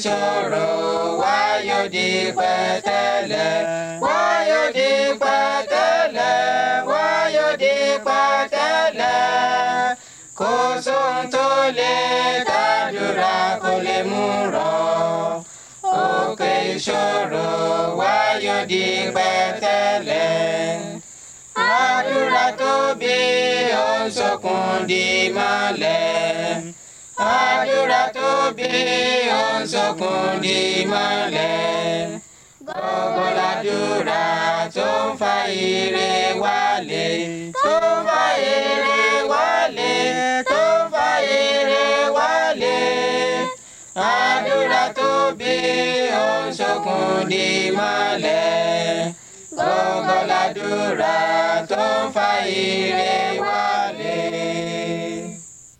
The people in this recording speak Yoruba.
ìṣòro wa yóò di pẹ̀tẹ́lẹ̀ wa yóò di pẹ̀tẹ́lẹ̀ wa yóò di pẹ̀tẹ́lẹ̀ kò sóhun tó lè kádùrá kò lè mú rọ òkè ìṣòro wa yóò di pẹ̀tẹ́lẹ̀ àdúrà tóbi ó ń sọkún di mọ́lẹ̀ àdúrà tóbi ó ń sọkún di mọ́lẹ̀ gbogbo làdúrà tó ń fa ire wálé tó ń fa ire wálé tó ń fa ire wálé àdúrà tóbi ó ń sọkún di mọ́lẹ̀ gbogbo làdúrà tó ń fa ire